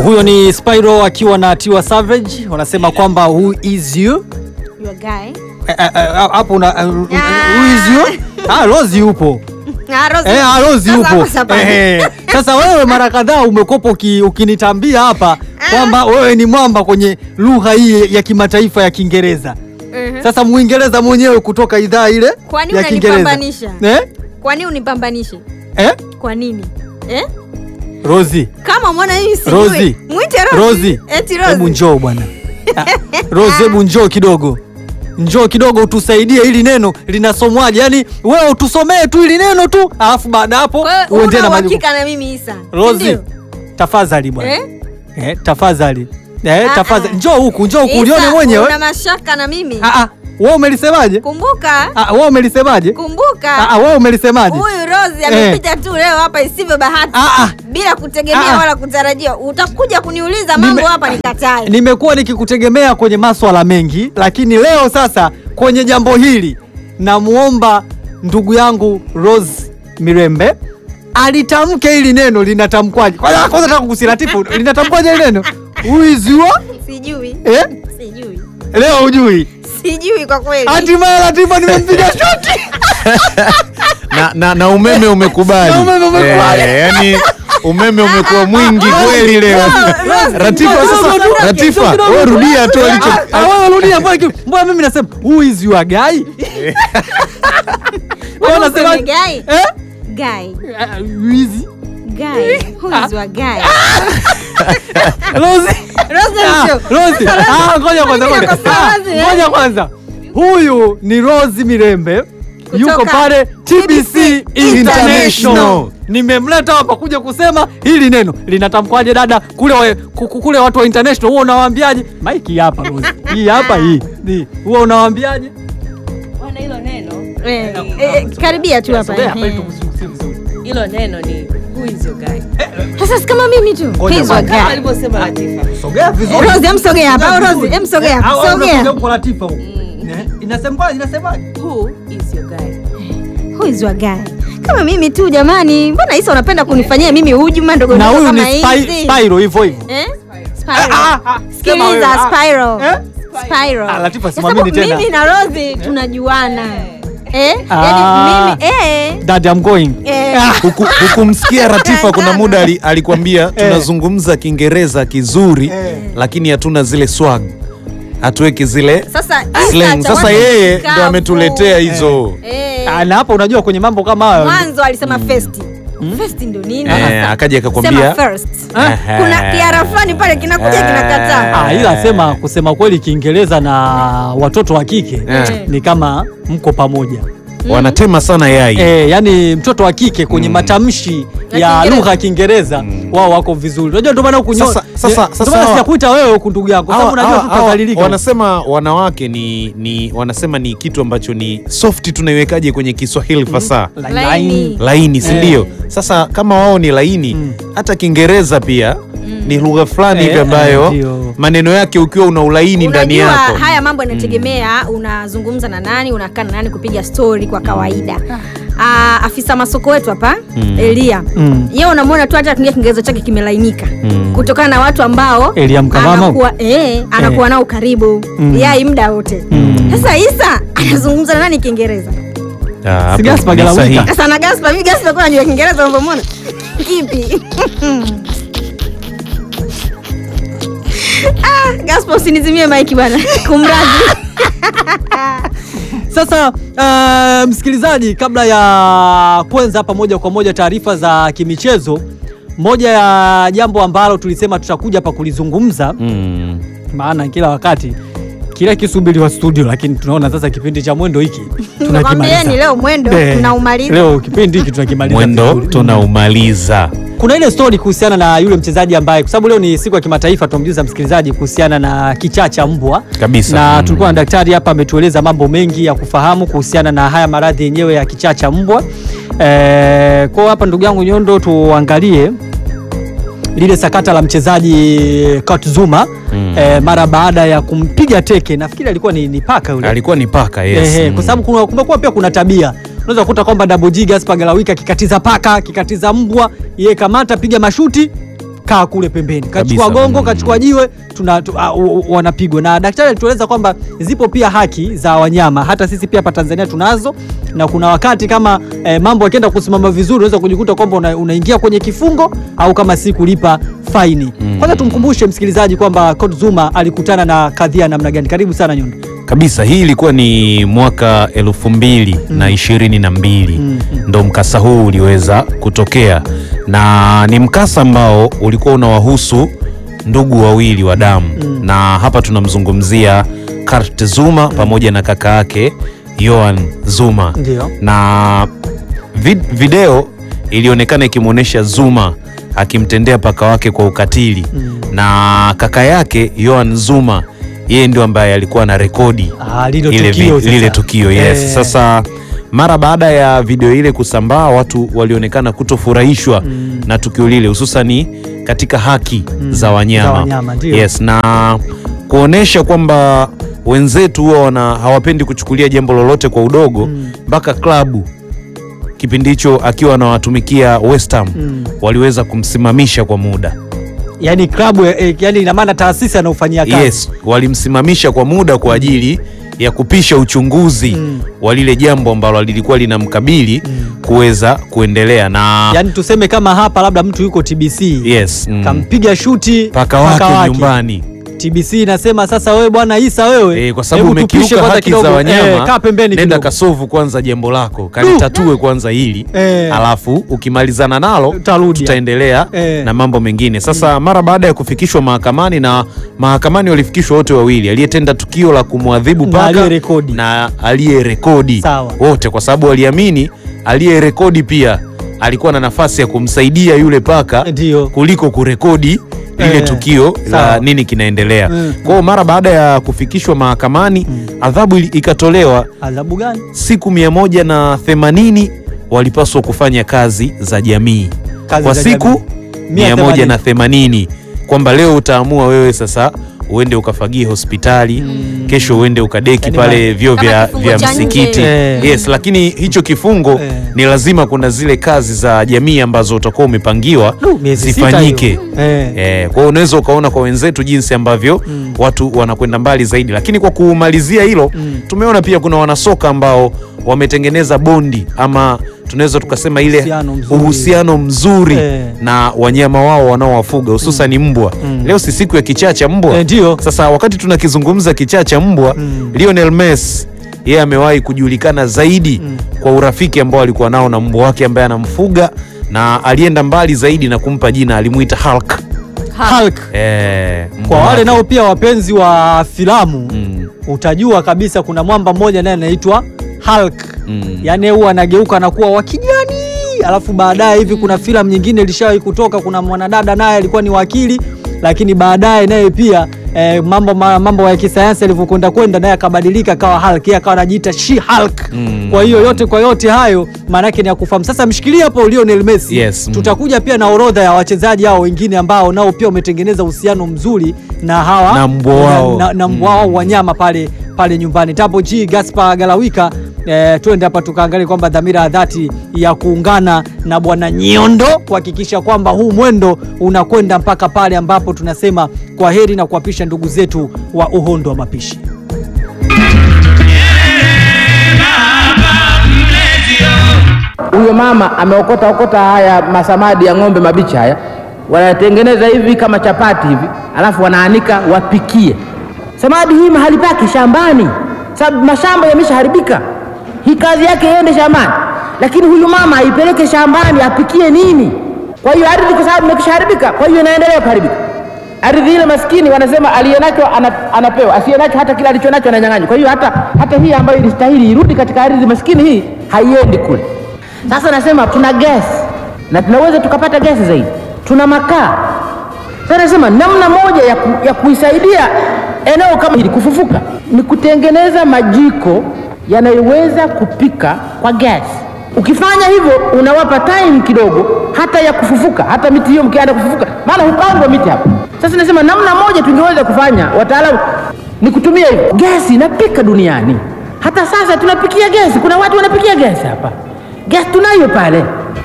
Huyo ni Spyro akiwa na Tiwa Savage, wanasema kwamba who is you Your guy. Eh, eh, eh, hapo una eh, who is you ah, Rose yupo Ah, Rose. Eh, ah, Rose Sasa yupo. hapa sabani. Eh, Sasa wewe mara kadhaa umekopa uki, ukinitambia hapa kwamba wewe ni mwamba kwenye lugha hii ya kimataifa ya Kiingereza. Mhm. Sasa Mwingereza mwenyewe kutoka idhaa ile Kwa nini ya Kiingereza. unanipambanisha? Eh? Kwa nini unipambanishe? Eh? Kwa nini? Eh? Rosie. Kama mwana hii sijui. Rosie. Mwite Rosie. Rosie. Eti Hebu Rosie. njoo bwana. Ah, Rosie, hebu njoo kidogo. Njoo kidogo utusaidie hili neno linasomwaje? Yaani wewe utusomee tu hili neno tu, alafu baada hapo Kwa hiyo uendelee una na majukumu. uhakika na mimi Isa. Rosie, Ndio? tafadhali bwana. Eh? Eh, tafadhali. Eh, Ah, tafadhali. ah. Njoo huku, njoo huku Isa, ulione mwenyewe. Una mashaka na mimi. Ah ah. Wewe umelisemaje? Kumbuka. Ah, wewe umelisemaje? Ah Kumbuka. ah, wewe umelisemaje? Huyu Rosie amepita tu leo hapa isivyo bahati. Ah, ah. Bila kutegemea Ah, ah. wala kutarajia. Utakuja kuniuliza Nime- mambo hapa nikatae. Nimekuwa nikikutegemea kwenye maswala mengi, lakini leo sasa kwenye jambo hili namuomba ndugu yangu Rose Mirembe alitamke hili neno linatamkwaje. Kwanza kwanza nataka kukusiratifu linatamkwaje hili neno? Uizua? Sijui. Eh? Sijui. Leo hujui. Sijui kwa kweli. Hatimaye Latifa nimempiga shoti. na, na, na umeme umekubali Na umeme umekubali. Eh, yani umeme umekuwa mwingi kweli leo Rose, Ratifa Rose, sasa Rose, Rose, Ratifa Rose, wewe Rose, rudia tu alicho Ah, ah, wewe rudia mbona ki- mbona mimi nasema who is your guy? Wewe Mbona unasema useme guy? Eh? Guy. Ah, who is Guy. Who is your guy? Rose? Rose Ah, Msho. Rose. Ah, ngoja kwanza, Mimi ngoja. nakosa Ah, Rose, eh? Ngoja kwanza. Huyu ni Rose Mirembe yuko Kutoka pale TBC International. International. Nimemleta hapa kuja kusema hili neno linatamkwaje dada kule wa, ku- ku- kule watu wa international huwa unawaambiaje? Maiki hapa Rose. Hii hapa hii. Hii. Huwa unawaambiaje? Bwana, hilo neno Eh, eh, karibia tu hapa. Sogea hapa ili Eh. tukusikie vizuri. hilo neno ni who is your guy? Sasa si kama mimi tu. Ngoja Who is your kwanza. Kama guy? alivyosema Latifa. Sogea vizuri. Rose, em sogea hapa. Sogea Rose, vizuri. em sogea. Eh, au- au Sogea. unakuja huko Latifa huko. Eh, Inasemaje? Inasemaje? Who is your guy? Who is your guy? Kama mimi tu jamani. Mbona Isa unapenda kunifanyia mimi hujuma ndogo Na ndogo huyu ni kama Spy- hizi? Spyro hivyo hivyo. Eh? Ah, ah, Spyro. ah, sema wewe. Sikiliza Ah. Spyro. Eh? Spyro. Ah, Latifa, Kwa simamini sababu tena. Mimi na Rose tunajuana. Eh? Ah. Yaani mimi eh Dad, I'm going. eh Huku- hukumsikia Ratifa kuna muda ali, alikwambia tunazungumza Kiingereza kizuri Eh. lakini hatuna zile swag hatuweki zile Sasa slang. Isa Sasa cha yeye watu ndo ametuletea hizo Eh. Ah, na hapo unajua kwenye mambo kama hayo Mwanzo alisema first. First ndo nini? Eh, sasa? akaja Sema akakwambia first. Aha. Kuna kiara fulani pale kinakuja Eh. kinakataa. Ah, ila sema kusema kweli Kiingereza na watoto wa kike Eh. ni kama mko pamoja wanatema sana yai eh, yani mtoto wa kike kwenye matamshi Ya ya Kiingereza. lugha ya Kiingereza wao wako vizuri. Unajua ndio maana huku nyo- Sasa- sasa- ndio sasa maana hawa- sijakuita wewe huku ndugu yako, sababu Hawa- unajua hawa- hawa tutadhalilika. wanasema wanawake ni, ni wanasema ni kitu ambacho ni soft tunaiwekaje kwenye Kiswahili fasaha Laini. laini si Eh. ndio? Sasa kama wao ni laini Mm. hata Kiingereza pia ni lugha fulani hivi Eh, ambayo ndio. maneno yake ukiwa una ulaini ndani Unajua yako haya mambo yanategemea unazungumza na nani, unakaa na nani kupiga story kwa kawaida. Ah, afisa masoko wetu hapa Mm. Elia Mm. yeye unamwona tu hata kuingia Kiingereza chake kimelainika Mm. kutokana na watu ambao Elia Mkavama? anakuwa, eh, anakuwa nao karibu Mm. yai muda wote. Mm. Sasa Isa anazungumza na nani Kiingereza? Ah, hapo Si Gaspar ni Galawika. sahihi. Sasa na Gaspar, mimi Gaspar kwa anajua Kiingereza unapomwona. Kipi? ah, Gaspar usinizimie maiki bwana. Kumradhi. Sasa uh, msikilizaji, kabla ya kwanza hapa moja kwa moja taarifa za kimichezo, moja ya jambo ambalo tulisema tutakuja hapa kulizungumza, Mm. maana kila wakati kila kisubiriwa studio, lakini tunaona sasa kipindi cha mwendo hiki Nakwambieni leo mwendo Eh, tunaumaliza. Leo kipindi hiki tunakimaliza mwendo vizuri. tunaumaliza Kuna ile story kuhusiana na yule mchezaji ambaye, kwa sababu leo ni siku ya kimataifa, tumjuza msikilizaji kuhusiana na kichaa cha mbwa Kabisa. na Mm. tulikuwa na daktari hapa ametueleza mambo mengi ya kufahamu kuhusiana na haya maradhi yenyewe ya kichaa cha mbwa. E, kwa hapa ndugu yangu Nyondo, tuangalie lile sakata la mchezaji Kurt Zuma Mm. e, mara baada ya kumpiga teke, nafikiri alikuwa ni, ni paka yule alikuwa ni paka yes. Ehe, Mm. kwa sababu kuna- kumekuwa pia kuna tabia unaweza kukuta kwamba Double G Gaspar Galawika akikatiza paka akikatiza mbwa, yeye kamata piga mashuti kaa kule pembeni, kachukua Kabisa. gongo, Mm. kachukua jiwe, tuna tu, uh, uh, wanapigwa. Na daktari alitueleza kwamba zipo pia haki za wanyama, hata sisi pia hapa Tanzania tunazo, na kuna wakati kama eh, mambo yakienda kusimama vizuri, unaweza kujikuta kwamba una, unaingia kwenye kifungo au kama si kulipa faini. Mm. Kwanza tumkumbushe msikilizaji kwamba Kurt Zuma alikutana na kadhia namna gani. Karibu sana Nyundo. kabisa hii ilikuwa ni mwaka elfu mbili na ishirini na mbili Mm. ndo mkasa huu uliweza kutokea na ni mkasa ambao ulikuwa unawahusu ndugu wawili wa damu Mm. na hapa tunamzungumzia Kurt Zuma pamoja na kaka yake Yohan Zuma Ndio. na vid video ilionekana ikimwonyesha Zuma akimtendea paka wake kwa ukatili Mm. na kaka yake Yohan Zuma yeye ndio ambaye alikuwa na rekodi Ah, lilo ile tukio vi- lile sasa. tukio yes. Eh. Sasa mara baada ya video ile kusambaa, watu walionekana kutofurahishwa Mm. na tukio lile, hususani katika haki Mm. za wanyama, Za wanyama, ndio. yes, na kuonesha kwamba wenzetu huwa wana hawapendi kuchukulia jambo lolote kwa udogo Mm. mpaka klabu kipindi hicho akiwa anawatumikia West Ham Mm. waliweza kumsimamisha kwa muda yani klabu eh, yani ina maana taasisi anaofanyia kazi yes, walimsimamisha kwa muda kwa ajili ya kupisha uchunguzi Mm. wa lile jambo ambalo lilikuwa linamkabili Mm. kuweza kuendelea na yani tuseme kama hapa labda mtu yuko TBC yes, mm, kampiga shuti paka wake nyumbani TBC inasema sasa, wewe bwana Isa wewe Eh, kwa sababu hebu tupishe umekiuka kwanza haki kidogo, za wanyama eh, kaa pembeni nenda kidogo. kasovu kwanza jambo lako kalitatue kwanza hili Eh. alafu ukimalizana nalo Tarudi. tutaendelea Eh. na mambo mengine sasa mara baada ya kufikishwa mahakamani na mahakamani walifikishwa wote wawili aliyetenda tukio la kumwadhibu Na paka aliyerekodi. na aliyerekodi Sawa. wote kwa sababu waliamini aliyerekodi pia alikuwa na nafasi ya kumsaidia yule paka Ndio. kuliko kurekodi lile Eh, tukio sawa. la nini kinaendelea Mm. kwa hiyo mara baada ya kufikishwa mahakamani adhabu ili- ikatolewa Adhabu gani? siku mia moja na themanini walipaswa kufanya kazi za jamii Kazi kwa za siku jamii. mia moja na themanini kwamba leo utaamua wewe sasa uende ukafagie hospitali kesho uende ukadeki Yaani pale ma- vyoo Kama vya, kifungo vya cha nje. msikiti Eh. yes lakini hicho kifungo Eh. ni lazima kuna zile kazi za jamii ambazo utakuwa umepangiwa Du, miezi sita zifanyike hiyo. Eh. Eh, kwa hiyo unaweza ukaona kwa wenzetu jinsi ambavyo Mm. watu wanakwenda mbali zaidi, lakini kwa kumalizia hilo Mm. tumeona pia kuna wanasoka ambao wametengeneza bondi ama tunaweza tukasema ile Uhusiano mzuri. uhusiano mzuri Eh. na wanyama wao wanaowafuga hususan mbwa. Mm. Leo si siku ya kichaa cha mbwa Eh, ndio. sasa wakati tunakizungumza kichaa cha mbwa Mm. Lionel Messi yeye amewahi kujulikana zaidi Mm. kwa urafiki ambao alikuwa nao na mbwa wake ambaye anamfuga na alienda mbali zaidi na kumpa jina alimuita Hulk. Hulk. Eh, mbwa Kwa wale wake. nao pia wapenzi wa filamu Mm, utajua kabisa kuna mwamba mmoja naye anaitwa Hulk. mm. Yaani huwa anageuka anakuwa wa kijani, alafu baadaye hivi kuna filamu nyingine ilishawahi kutoka, kuna mwanadada naye alikuwa ni wakili, lakini baadaye naye pia eh, mambo ma, mambo ya kisayansi alivyokwenda kwenda naye akabadilika akawa Hulk, yeye akawa anajiita She Hulk. Mm. Kwa hiyo yote kwa yote hayo maana yake ni ya kufahamu. Sasa mshikilie hapo Lionel Messi. Yes, mm. Tutakuja pia na orodha ya wachezaji hao wengine ambao nao pia wametengeneza uhusiano mzuri na hawa Na mbwa wao. na, na mbwa wao wanyama pale pale nyumbani. Tapo G Gaspar Galawika eh, twende hapa tukaangalia kwamba dhamira ya dhati ya kuungana na bwana Nyondo kuhakikisha kwamba huu mwendo unakwenda mpaka pale ambapo tunasema kwa heri na kuwapisha ndugu zetu wa uhondo wa mapishi. Huyo mama ameokota okota haya masamadi ya ng'ombe mabichi haya, wanatengeneza hivi kama chapati hivi, alafu wanaanika wapikie. Samadi hii mahali pake shambani, sababu mashamba yameshaharibika. Hii kazi yake iende shambani, lakini huyu mama aipeleke shambani apikie nini? Kwa hiyo ardhi, kwa sababu imekishaharibika, kwa hiyo inaendelea kuharibika. Ardhi ile maskini wanasema aliyenacho ana, anapewa, asiyenacho hata kile alichonacho ananyang'anywa. Kwa hiyo hata, hata hii ambayo ilistahili irudi katika ardhi maskini hii haiendi kule. Sasa nasema tuna gesi na tunaweza tukapata gesi zaidi, tuna makaa. Sasa nasema namna moja ya, ku, ya kuisaidia eneo kama hili kufufuka ni kutengeneza majiko yanayoweza kupika kwa gesi. Ukifanya hivyo unawapa time kidogo hata ya kufufuka, hata miti hiyo mkianza kufufuka, maana hupandwa miti hapa. Sasa nasema namna moja tungeweza kufanya, wataalamu, ni kutumia hivyo. Gesi inapika duniani, hata sasa tunapikia gesi. Kuna watu wanapikia gesi hapa, gesi tunayo pale.